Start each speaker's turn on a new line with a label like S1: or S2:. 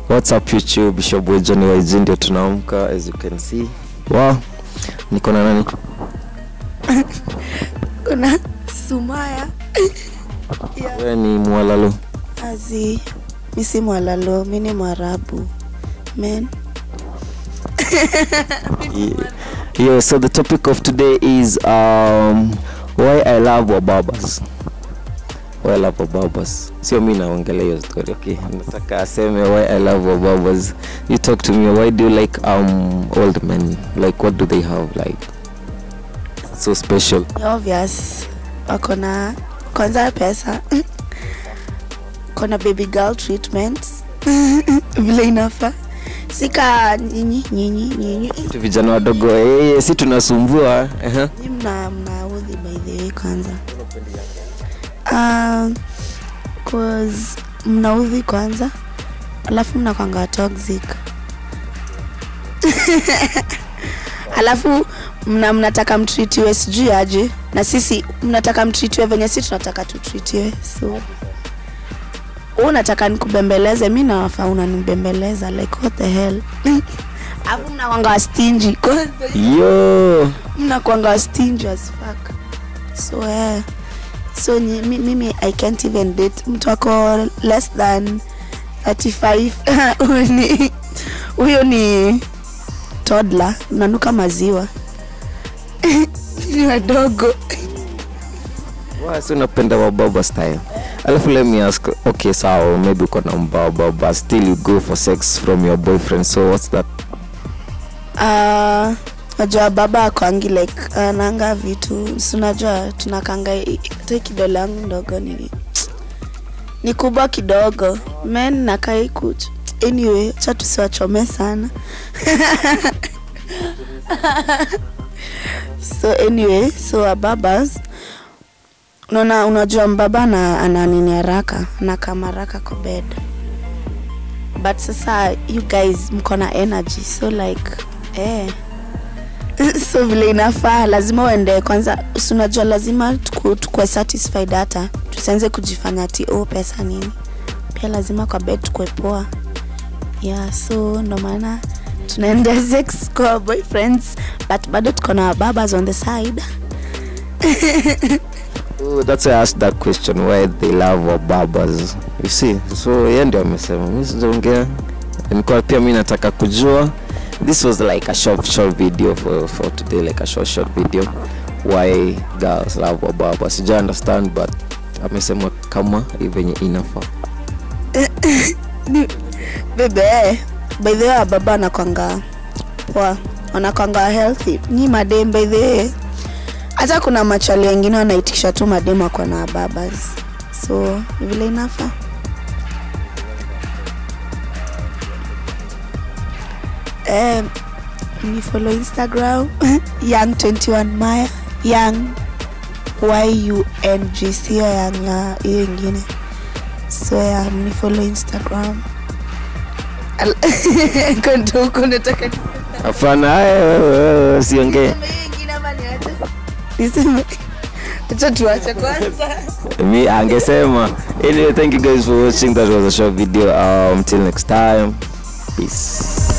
S1: What's up YouTube? Bishop Boy Johnny YG ndio tunaamka as you can see. Wow. Niko na nani?
S2: kuna sumaya yeah.
S1: Wewe ni mwalalo.
S2: azi mi si mwalalo mi ni mwarabu men
S1: Yeah. yeah, so the topic of today is um why I love wababas. Why I love wababas. Sio mimi naongelea hiyo story, okay? Nataka aseme why I love wababas. You talk to me why do you like um old men? Like what do they have like so special?
S2: ni obvious wako na kwanza pesa kona baby girl treatment vile inafaa sika nyinyi nyinyi nyinyi
S1: Tu vijana wadogo eh, si tunasumbua. Uh-huh.
S2: Nyi mna mnaudhi by the way kwanza uh, cause mnaudhi kwanza alafu mnakwanga toxic alafu mna mnataka mtritiwe sijui aje na sisi mnataka mtritiwe venye si tunataka tutritiwe so wewe unataka nikubembeleze mi nawafaa unanibembeleza like what the hell alafu mnakwanga stingy kwanza
S1: Yo.
S2: mnakwanga stingy as fuck so eh so ni, mi- mimi i can't even date mtu ako less than 35 Huyo ni huyo ni toddler unanuka maziwa ni wadogo
S1: Why si unapenda wababa style? Alafu let me ask, okay sawa, maybe uko na mbaba but still you go for sex from your boyfriend so what's that?
S2: Ah, najua baba akwangi like ananga vitu si unajua tunakanga hata kidole yangu ndogo ni ni kubwa kidogo men nakai kuch anyway cha tusiwachome sana so anyway so wababas unaona unajua mbaba ana, ana nini haraka anakama haraka kwa bed but sasa you guys mko na energy so like eh so vile inafaa lazima uende kwanza si unajua lazima tuku- tukue satisfied hata tusianze kujifanya ati oh pesa nini pia lazima kwa bed tukue poa yeah so ndo maana tunaenda sex kwa boyfriends but bado tuko na babas on the side
S1: Oh, that's why I asked that question why they love wababas. You see, so yeye ndio amesema. Mimi sijaongea. Nilikuwa pia mimi nataka kujua. This was like a short short video for for today like a short short video why girls love wababas. Sija understand but amesema kama venye inafaa.
S2: bebe by the way baba anakwanga poa wanakwanga healthy ni madem by the way hata kuna machali wengine wanaitikisha tu madem wako na babas so ni vile inafa eh, ni follow instagram young 21 maya young yung sio yang ya hiyo ingine so ya ni follow instagram Al- Kondo huko nataka niseme.
S1: Hapana, wewe, wewe, wewe, usiongee.
S2: Niseme hiyo ingine ama niache? Niseme. Acha tuache kwanza.
S1: me angesema anyway thank you guys for watching that was a short video um, until next time peace